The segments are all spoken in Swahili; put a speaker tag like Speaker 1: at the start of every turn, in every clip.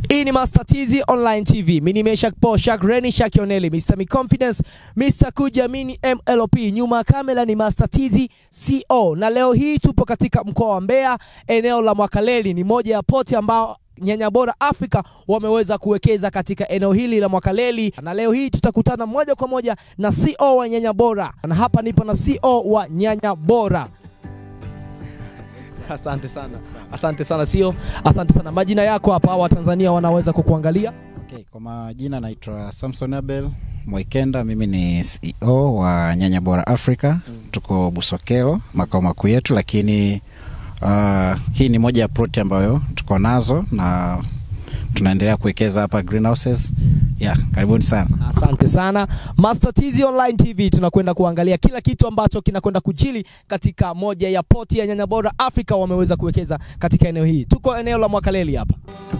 Speaker 1: Hii ni Master TZ Online TV. Mimi ni Meshak Po, Shak Reni, Shak Yoneli, Mr. Mi Confidence, Mr. Kujiamini MLP. Nyuma ya kamera ni Master TZ CO. Na leo hii tupo katika mkoa wa Mbeya, eneo la Mwakaleli. Ni moja ya poti ambao Nyanya Bora Africa wameweza kuwekeza katika eneo hili la Mwakaleli, na leo hii tutakutana moja kwa moja na CO wa Nyanya Bora, na hapa nipo na CO wa Nyanya Bora. Asante sana, asante sana sio, asante sana. Majina yako hapa, Watanzania wanaweza kukuangalia.
Speaker 2: Okay, kwa majina naitwa Samson Abel Mwaikenda, mimi ni CEO wa Nyanya Bora Africa. Tuko Busokelo, makao makuu yetu, lakini uh, hii ni moja ya ploti ambayo tuko nazo na tunaendelea kuwekeza hapa greenhouses. Yeah, karibuni sana.
Speaker 1: Asante sana Master TZ Online TV, tunakwenda kuangalia kila kitu ambacho kinakwenda kujili katika moja ya poti ya Nyanya Bora Africa wameweza kuwekeza katika eneo hii. Tuko eneo la Mwakaleli hapa.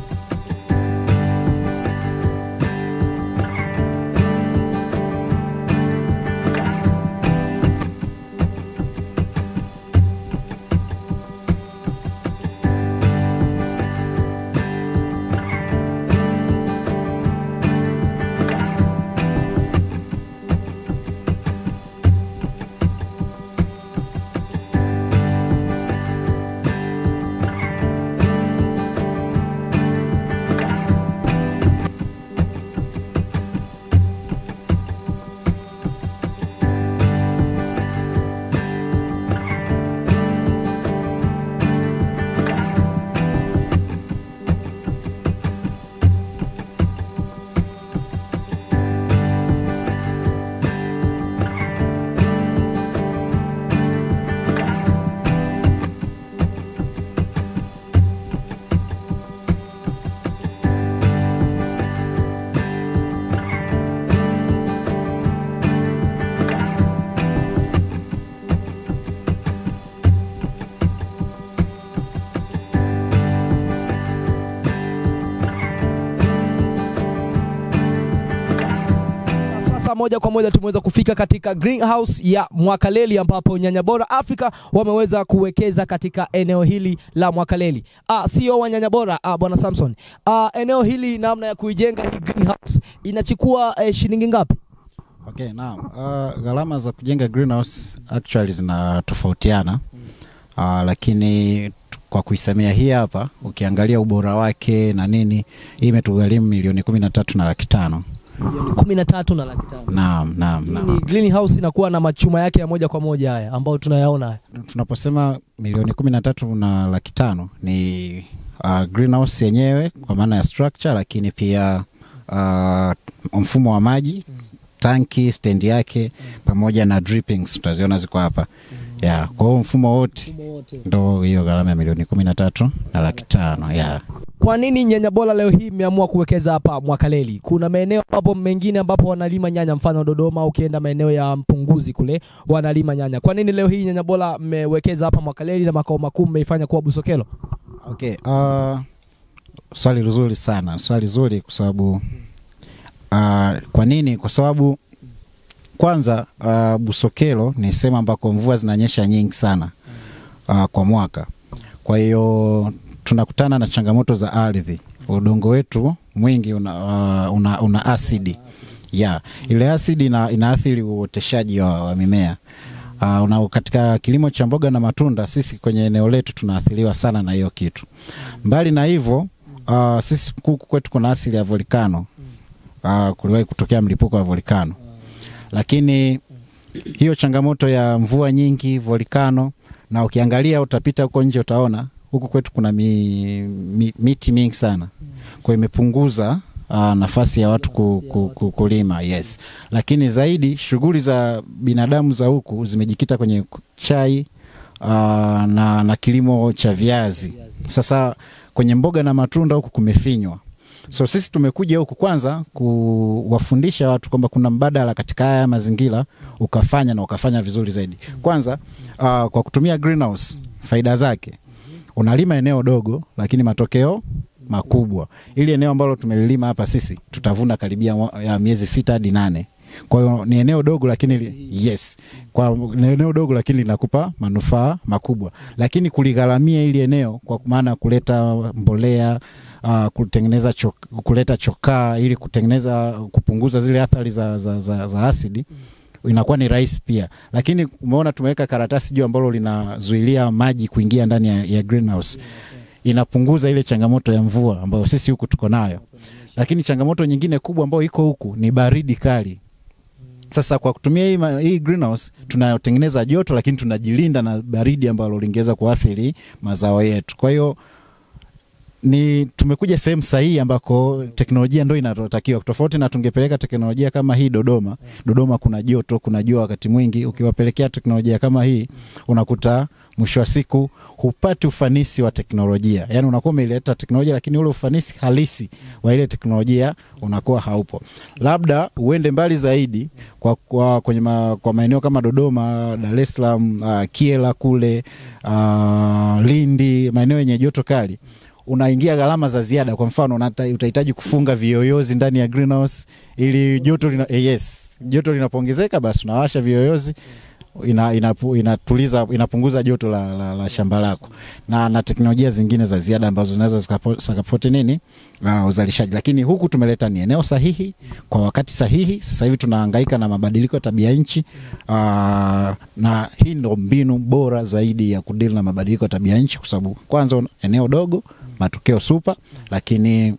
Speaker 1: Na Sasa moja kwa moja tumeweza kufika katika greenhouse ya Mwakaleli ambapo Nyanya Bora Africa wameweza kuwekeza katika eneo hili la Mwakaleli. Ah, CEO wa Nyanya Bora ah, bwana Samson. Ah, eneo hili namna ya kuijenga hii greenhouse inachukua eh, shilingi ngapi?
Speaker 2: Okay, naam. Uh, gharama za kujenga greenhouse actually zinatofautiana. Uh, lakini tu- kwa kuisemea hii hapa ukiangalia ubora wake na nini hii imetugharimu milioni kumi na tatu na laki tano.
Speaker 1: Milioni kumi na tatu na laki tano.
Speaker 2: Naam, naam,
Speaker 1: Hii
Speaker 2: naam.
Speaker 1: ni greenhouse inakuwa na machuma yake ya moja kwa moja haya ambayo tunayaona haya.
Speaker 2: Tunaposema milioni kumi na tatu na laki tano ni uh, greenhouse yenyewe kwa maana ya structure, lakini pia uh, mfumo wa maji, tanki, stendi yake pamoja na drippings tutaziona ziko hapa yeah. Kwa hiyo mfumo wote ndo hiyo gharama ya milioni kumi na tatu na laki tano yeah.
Speaker 1: Kwa nini Nyanya Bora leo hii mmeamua kuwekeza hapa Mwakaleli? Kuna maeneo ambapo mengine ambapo wanalima nyanya, mfano Dodoma, ukienda maeneo ya Mpunguzi kule wanalima nyanya. Kwa nini leo hii Nyanya Bora mmewekeza hapa Mwakaleli na makao makuu mmeifanya kuwa Busokelo?
Speaker 2: Okay, uh, swali zuri sana, swali zuri kwa sababu uh, kwa nini? Kwa sababu kwanza uh, Busokelo ni sehemu ambako mvua zinanyesha nyingi sana uh, kwa mwaka. Kwa hiyo tunakutana na changamoto za ardhi. Udongo wetu mwingi una, uh, una, una asidi yeah. Ile asidi ina, inaathiri uoteshaji wa, wa mimea uh, una, katika kilimo cha mboga na matunda sisi kwenye eneo letu tunaathiriwa sana na hiyo kitu. Mbali na hivyo uh, sisi huku kwetu kuna asili ya volikano uh, kuliwahi kutokea mlipuko wa volikano, lakini hiyo changamoto ya mvua nyingi volikano, na ukiangalia utapita huko nje utaona huku kwetu kuna mi, mi, miti mingi sana, kwa hiyo imepunguza uh, nafasi ya watu ku, ku, ku, kulima yes, lakini zaidi shughuli za binadamu za huku zimejikita kwenye chai uh, na, na kilimo cha viazi. Sasa kwenye mboga na matunda huku kumefinywa so sisi tumekuja huku kwanza kuwafundisha watu kwamba kuna mbadala katika haya mazingira ukafanya na ukafanya vizuri zaidi. Kwanza uh, kwa kutumia greenhouse, faida zake unalima eneo dogo lakini matokeo makubwa. Ili eneo ambalo tumelilima hapa sisi tutavuna karibia mwa- ya miezi sita hadi nane. Kwa hiyo ni eneo dogo lakini li, yes, kwa ni eneo dogo lakini linakupa manufaa makubwa, lakini kuligharamia ili eneo kwa maana ya kuleta mbolea uh, kutengeneza chok, kuleta chokaa ili kutengeneza kupunguza zile athari za, za, za, za asidi inakuwa ni rahisi pia, lakini umeona tumeweka karatasi juu ambalo linazuilia maji kuingia ndani ya, ya greenhouse. Inapunguza ile changamoto ya mvua ambayo sisi huku tuko nayo, lakini changamoto nyingine kubwa ambayo iko huku ni baridi kali. Sasa kwa kutumia hii, ma- hii greenhouse tunatengeneza joto, lakini tunajilinda na baridi ambalo lingeweza kuathiri mazao yetu. Kwa hiyo ni tumekuja sehemu sahihi ambako teknolojia ndo inatakiwa, tofauti na tungepeleka teknolojia kama hii Dodoma. Dodoma kuna joto, kuna jua wakati mwingi. Ukiwapelekea teknolojia kama hii, unakuta mwisho wa siku hupati ufanisi wa teknolojia, yaani unakuwa umeileta teknolojia, lakini ule ufanisi halisi wa ile teknolojia unakuwa haupo. Labda uende mbali zaidi kwa, kwa, kwenye ma, kwa maeneo kama Dodoma, Dar es Salaam, uh, Kiela kule uh, Lindi, maeneo yenye joto kali unaingia gharama za ziada. Kwa mfano unata- utahitaji kufunga viyoyozi ndani ya greenhouse ili joto lina, eh, yes, joto linapoongezeka basi unawasha viyoyozi ina, inapu, inatuliza inapunguza joto la, la, la shamba lako na, na teknolojia zingine za ziada ambazo zinaweza zikapo- zikapoti nini uh, uzalishaji. Lakini huku tumeleta ni eneo sahihi kwa wakati sahihi. Sasa hivi tunahangaika na mabadiliko ya tabia nchi uh, na hii ndo mbinu bora zaidi ya kudili na mabadiliko ya tabia nchi, kwa sababu kwanza eneo dogo, matokeo super, lakini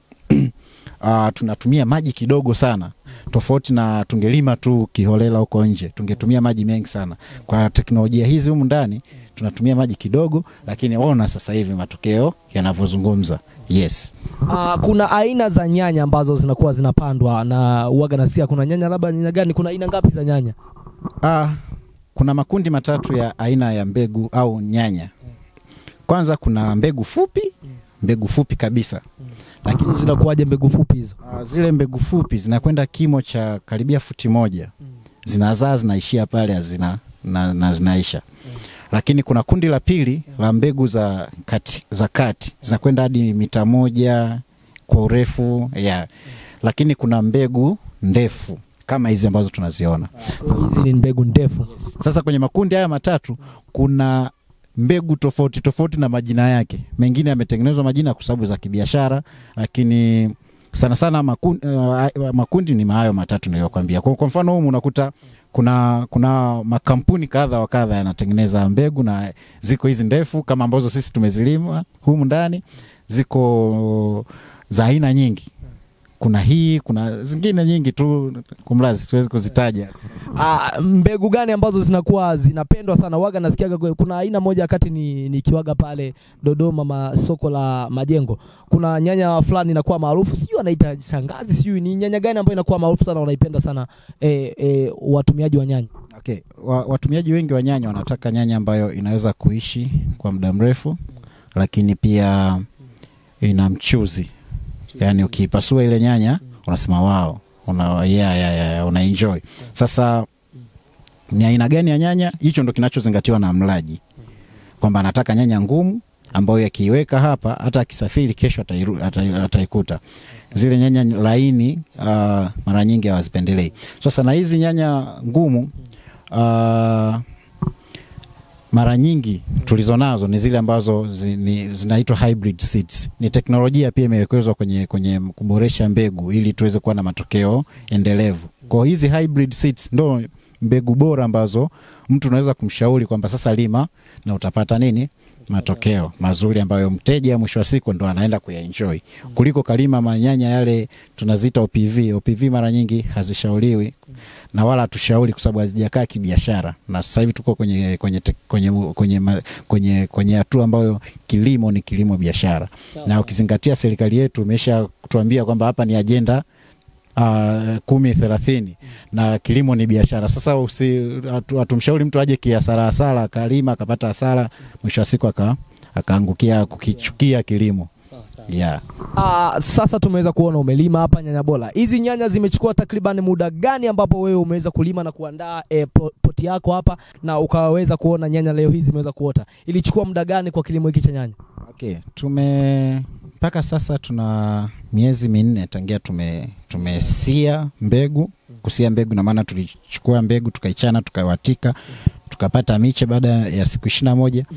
Speaker 2: uh, tunatumia maji kidogo sana tofauti na tungelima tu kiholela huko nje, tungetumia maji mengi sana. Kwa teknolojia hizi humu ndani tunatumia maji kidogo, lakini ona sasa hivi matokeo yanavyozungumza. Yes.
Speaker 1: Uh, kuna aina za nyanya ambazo zinakuwa zinapandwa na uwaga nasikia kuna nyanya labda aina gani, kuna aina ngapi za nyanya?
Speaker 2: Ah, kuna makundi matatu ya aina ya mbegu au nyanya. Kwanza kuna mbegu fupi, mbegu fupi kabisa, lakini
Speaker 1: Zinakuwaje mbegu fupi hizo?
Speaker 2: Ah, zile mbegu fupi zinakwenda kimo cha karibia futi moja, zinazaa zinaishia pale hazina, na, na zinaisha. Lakini kuna kundi la pili la mbegu za kati, za kati zinakwenda hadi mita moja kwa urefu ya, lakini kuna mbegu ndefu kama hizi ambazo tunaziona
Speaker 1: Hizi ni mbegu ndefu.
Speaker 2: sasa kwenye makundi haya matatu kuna mbegu tofauti tofauti na majina yake. Mengine yametengenezwa majina kwa sababu za kibiashara, lakini sana sana makundi, uh, makundi ni hayo matatu niliyokwambia. Kwa, kwa mfano humu unakuta kuna kuna makampuni kadha wa kadha yanatengeneza mbegu na ziko hizi ndefu kama ambazo sisi tumezilima humu ndani, ziko za aina nyingi. Kuna hii, kuna zingine nyingi tu, kumlazi siwezi kuzitaja.
Speaker 1: Ah, mbegu gani ambazo zinakuwa zinapendwa sana? Waga nasikiaga kwe- kuna aina moja wakati ni nikiwaga pale Dodoma ma, soko la majengo, kuna nyanya fulani inakuwa maarufu, sijui anaita shangazi, sijui ni nyanya gani ambayo inakuwa maarufu sana, wanaipenda sana eh, eh, watumiaji wa nyanya.
Speaker 2: Okay. Wa, watumiaji wengi wa nyanya wanataka nyanya ambayo inaweza kuishi kwa muda mrefu, lakini pia ina mchuzi, yaani ukiipasua ile nyanya unasema wao, una, yeah, yeah, yeah, una enjoy. Sasa ni aina gani ya nyanya? Hicho ndo kinachozingatiwa na mlaji, kwamba anataka nyanya ngumu ambayo yakiiweka hapa hata akisafiri kesho atairu- atai- ataikuta. Zile nyanya laini uh, mara nyingi hawazipendelei. Sasa na hizi nyanya ngumu uh, mara nyingi tulizo nazo ni zile ambazo zi, ni- zinaitwa hybrid seeds. Ni teknolojia pia imewekezwa kwenye, kwenye kuboresha mbegu ili tuweze kuwa na matokeo endelevu. Kwa hizi hybrid seeds ndo mbegu bora ambazo mtu unaweza kumshauri kwamba sasa lima na utapata nini matokeo mazuri ambayo mteja mwisho wa siku ndo anaenda kuyaenjoy kuliko kalima manyanya yale tunaziita OPV. OPV mara nyingi hazishauriwi na wala hatushauri kwa sababu hazijakaa kibiashara, na sasa hivi tuko kwenye kwenye te- kwenye kwenye ma- kwenye kwenye hatua ambayo kilimo ni kilimo biashara, na ukizingatia serikali yetu imesha kutuambia kwamba hapa ni ajenda uh, kumi thelathini na kilimo ni biashara. Sasa usi hatu- hatumshauri mtu aje kiasara hasara akalima akapata hasara, mwisho wa siku aka akaangukia kukichukia kilimo yeah.
Speaker 1: Ah, sasa tumeweza kuona umelima hapa nyanya bora. Hizi nyanya zimechukua takriban muda gani ambapo wewe umeweza kulima na kuandaa eh, po- poti yako hapa na ukaweza kuona nyanya leo hizi zimeweza kuota? Ilichukua muda gani kwa kilimo hiki cha nyanya?
Speaker 2: Okay, tume mpaka sasa tuna miezi minne tangia tume tumesia mbegu. Kusia mbegu na maana tulichukua mbegu tukaichana, tukaiwatika, tukapata miche baada ya siku ishirini na moja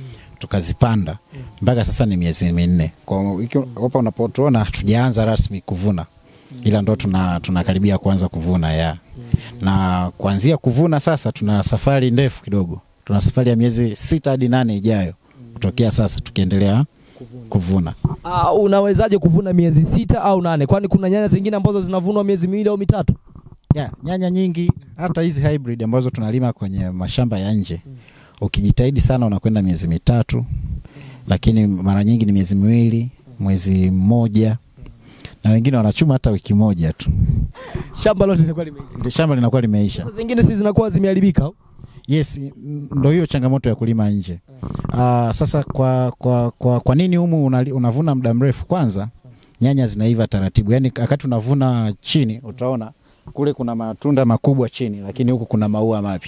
Speaker 2: tukazipanda mpaka sasa ni miezi minne. Kwa hiki- hapa unapotuona hatujaanza rasmi kuvuna, ila ndo tuna tunakaribia kuanza kuvuna ya na kuanzia kuvuna sasa, tuna safari ndefu kidogo, tuna safari ya miezi sita hadi nane ijayo kutokea sasa, tukiendelea kuvuna.
Speaker 1: Uh, unawezaje kuvuna miezi sita au nane? Kwani kuna nyanya zingine ambazo zinavunwa miezi miwili au mitatu?
Speaker 2: ya nyanya nyingi hata hizi hybrid ambazo tunalima kwenye mashamba ya nje ukijitahidi sana unakwenda miezi mitatu lakini mara nyingi ni miezi miwili mwezi mmoja na wengine wanachuma hata wiki moja tu
Speaker 1: Shamba lote linakuwa limeisha.
Speaker 2: ndio shamba linakuwa limeisha
Speaker 1: Sasa zingine si zinakuwa zimeharibika au?
Speaker 2: yes m- ndo hiyo changamoto ya kulima nje Aa, sasa kwa, kwa, kwa, kwa nini humu unali- unavuna muda mrefu kwanza nyanya zinaiva taratibu yaani wakati unavuna chini utaona kule kuna matunda makubwa chini lakini huku kuna maua mapya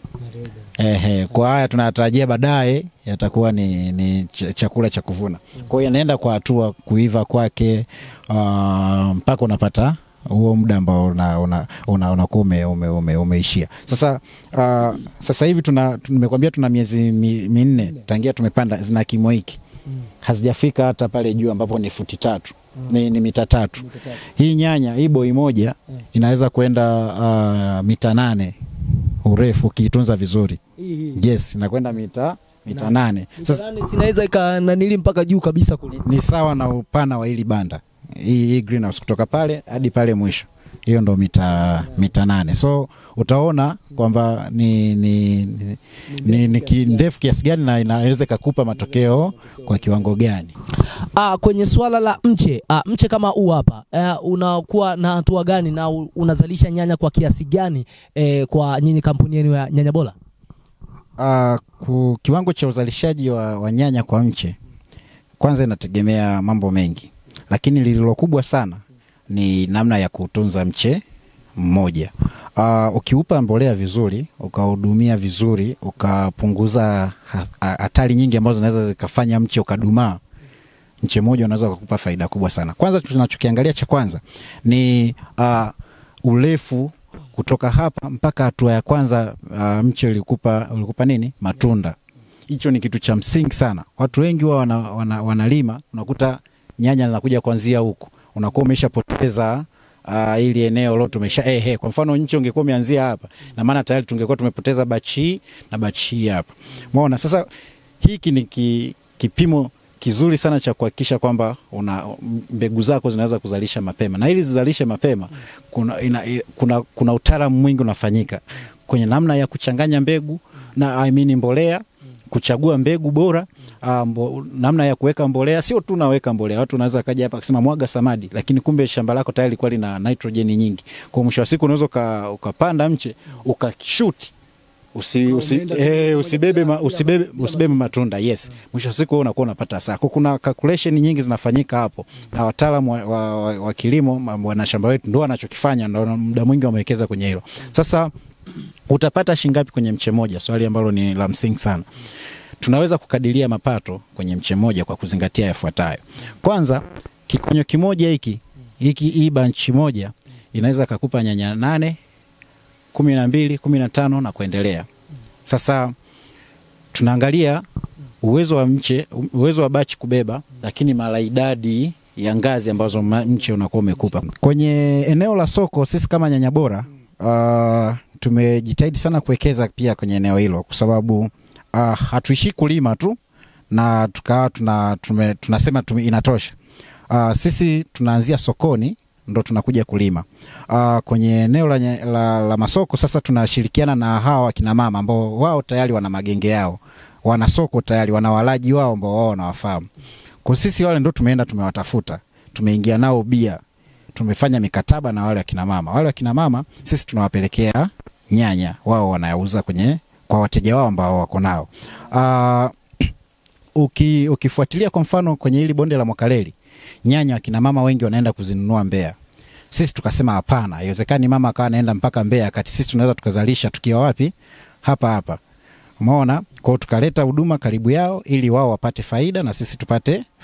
Speaker 2: Ehe, kwa haya tunatarajia baadaye yatakuwa ni, ni ch- chakula cha kuvuna. Kwa hiyo yanaenda kwa hatua kuiva kwake ah, mpaka unapata huo muda ambao unakuwa una, una, unakuwa ume, ume, ume, umeishia. Sasa ah, sasa hivi tuna nimekwambia tuna miezi mi- minne tangia tumepanda zina kimo hiki hazijafika hata pale juu ambapo ni futi tatu ni, ni mita tatu. Hii nyanya hii boi moja inaweza kwenda uh, mita nane urefu ukiitunza vizuri. Yes, inakwenda mita mita nane. Sasa
Speaker 1: Sasa sinaweza ikananili mpaka juu kabisa kule.
Speaker 2: ni sawa na upana wa hili banda hii, hii greenhouse kutoka pale hadi pale mwisho, hiyo ndo mita mita nane. So utaona kwamba ni, ni, ni, ni, ni ki- ndefu kiasi gani na inaweza ikakupa matokeo kwa kiwango gani.
Speaker 1: Ah, kwenye swala la mche ah, mche kama huu hapa eh, unakuwa na hatua gani na u- unazalisha nyanya kwa kiasi gani eh, kwa nyinyi kampuni yenu ya nyanya bora?
Speaker 2: Uh, ku, kiwango cha uzalishaji wa, wa nyanya kwa mche kwanza inategemea mambo mengi, lakini lililo kubwa sana ni namna ya kuutunza mche mmoja. Uh, ukiupa mbolea vizuri, ukahudumia vizuri, ukapunguza ha- ha- hatari nyingi ambazo zinaweza zikafanya mche ukadumaa, mche mmoja unaweza kukupa faida kubwa sana. Kwanza tunachokiangalia cha kwanza ni uh, urefu kutoka hapa mpaka hatua ya kwanza uh, mche ulikupa, ulikupa nini matunda. Hicho ni kitu cha msingi sana. Watu wengi huwa wana, wana, wanalima unakuta nyanya zinakuja kuanzia huku, unakuwa umeshapoteza uh, ili eneo lote umesha ehe. Kwa mfano nchi ungekuwa umeanzia hapa, na maana tayari tungekuwa tumepoteza bachi hii na bachi hii hapa. Umeona sasa, hiki ni ki, kipimo kizuri sana cha kuhakikisha kwamba una mbegu zako zinaweza kuzalisha mapema, na ili zizalishe mapema kuna, ina, i- kuna, kuna utaalamu mwingi unafanyika kwenye namna ya kuchanganya mbegu na I mean mbolea kuchagua mbegu bora ah, mbo, namna ya kuweka mbolea. Sio tu naweka mbolea, watu wanaweza kaja hapa akasema mwaga samadi, lakini kumbe shamba lako tayari likuwa lina nitrojeni nyingi. Kwa mwisho wa siku unaweza uka- ukapanda mche ukashuti usi, usi, eh, usibebe, ma, usibebe, usibebe matunda yes. Mwisho wa siku wewe unakuwa unapata hasara. Kwa kuna calculation nyingi zinafanyika hapo, na wataalamu wa, wa, wa, wa kilimo ma- wanashamba wetu ndo wanachokifanya, ndo muda mwingi wamewekeza kwenye hilo. Sasa utapata shingapi kwenye mche moja? Swali ambalo ni la msingi sana. Tunaweza kukadiria mapato kwenye mche moja kwa kuzingatia yafuatayo. Kwanza, kikonyo kimoja hiki hiki hii banchi moja inaweza kakupa nyanya nane kumi na mbili kumi na tano na kuendelea. Sasa tunaangalia uwezo wa mche, uwezo wa bachi kubeba, lakini mara idadi ya ngazi ambazo ma- mche unakuwa umekupa. Kwenye eneo la soko, sisi kama nyanya bora uh, tumejitahidi sana kuwekeza pia kwenye eneo hilo, kwa sababu uh, hatuishi kulima tu na tukawa tuna, tume, tunasema tume, inatosha. Uh, sisi tunaanzia sokoni ndo tunakuja kulima. Uh, kwenye eneo la, nye- la, la masoko sasa tunashirikiana na hawa wakina mama ambao wao tayari wana magenge yao, wana soko tayari, wana walaji wao ambao wao wanawafahamu. Kwa sisi wale ndo tumeenda tumewatafuta, tumeingia nao bia, tumefanya mikataba na wale wakina mama. Wale wakina mama sisi tunawapelekea nyanya, wao wanayauza kwenye kwa wateja wao ambao wako nao. Uh, uki, ukifuatilia kwa mfano kwenye hili bonde la Mwakaleli nyanya wakina mama wengi wanaenda kuzinunua Mbeya. Sisi tukasema hapana, haiwezekani mama akawa anaenda mpaka Mbeya kati sisi tunaweza tukazalisha tukiwa wapi? Hapa hapa. Umeona? Kwa hiyo tukaleta huduma karibu yao ili wao wapate faida na sisi tupate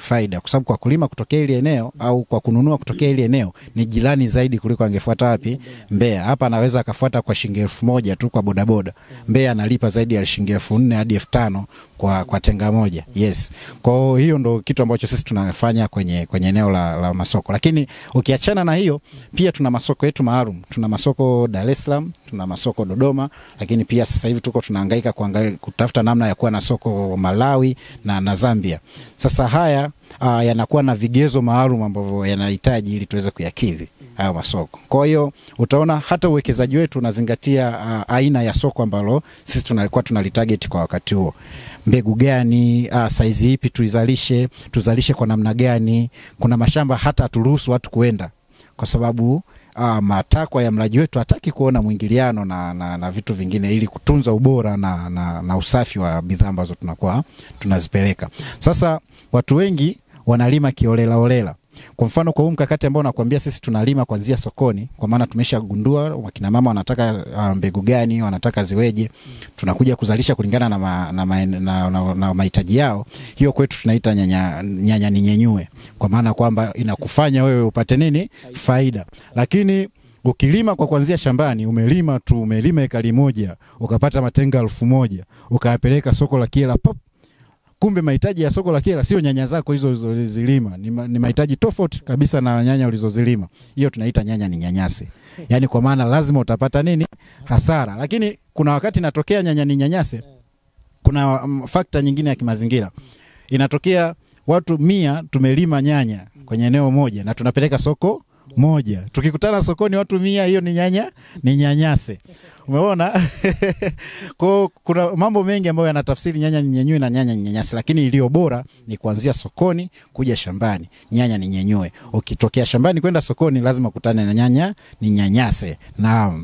Speaker 2: faida, kwa sababu kwa kulima kutokea ili eneo au kwa kununua kutokea ili eneo ni jirani zaidi kuliko angefuata wapi Mbeya. Hapa anaweza akafuata kwa shilingi elfu moja tu kwa bodaboda. Mbeya analipa zaidi ya shilingi elfu nne hadi elfu tano kwa, kwa tenga moja. Yes, kwa hiyo ndo kitu ambacho sisi tunafanya kwenye, kwenye eneo la, la masoko, lakini ukiachana na hiyo pia tuna masoko yetu maalum. Tuna masoko Dar es Salaam, tuna masoko Dodoma, lakini pia sasa hivi tuko tunahangaika kuangalia kutafuta namna ya kuwa na soko Malawi na, na Zambia. Sasa haya uh, yanakuwa na vigezo maalum ambavyo yanahitaji ili tuweze kuyakidhi hayo masoko. Kwa hiyo utaona hata uwekezaji wetu unazingatia uh, aina ya soko ambalo sisi tunakuwa tunalitarget kwa wakati huo mbegu gani, uh, saizi ipi tuizalishe, tuzalishe kwa namna gani. Kuna mashamba hata haturuhusu watu kuenda kwa sababu uh, matakwa ya mlaji wetu hataki kuona mwingiliano na, na, na vitu vingine ili kutunza ubora na, na, na usafi wa bidhaa ambazo tunakuwa tunazipeleka. Sasa watu wengi wanalima kiolelaolela. Kwa mfano kwa huu mkakati ambao nakwambia sisi tunalima kuanzia sokoni, kwa maana tumeshagundua wakina mama wanataka uh, mbegu gani, wanataka ziweje, tunakuja kuzalisha kulingana na, ma, na, ma, na, na, na mahitaji yao. Hiyo kwetu tunaita nyanya, nyanya ninyenyue, kwa maana kwamba inakufanya wewe upate nini faida, lakini ukilima kwa kuanzia shambani, umelima tu, umelima ekari moja ukapata matenga elfu moja ukayapeleka soko la Kyela pop kumbe mahitaji ya soko la Kyela sio nyanya zako hizo ulizozilima, ni, ma, ni mahitaji tofauti kabisa na nyanya ulizozilima. Hiyo tunaita nyanya ni nyanyase, yaani kwa maana lazima utapata nini hasara. Lakini kuna wakati inatokea nyanya ni nyanyase, kuna um, fakta nyingine ya kimazingira inatokea, watu mia tumelima nyanya kwenye eneo moja na tunapeleka soko moja, tukikutana sokoni watu mia, hiyo ni nyanya ni nyanyase. Umeona? Kwa kuna mambo mengi ambayo yanatafsiri nyanya ni nyenyue na nyanya ni nyanyase, lakini iliyo bora ni kuanzia sokoni kuja shambani, nyanya ni nyenyue. Ukitokea shambani kwenda sokoni, lazima kutane na nyanya ni nyanyase. Naam.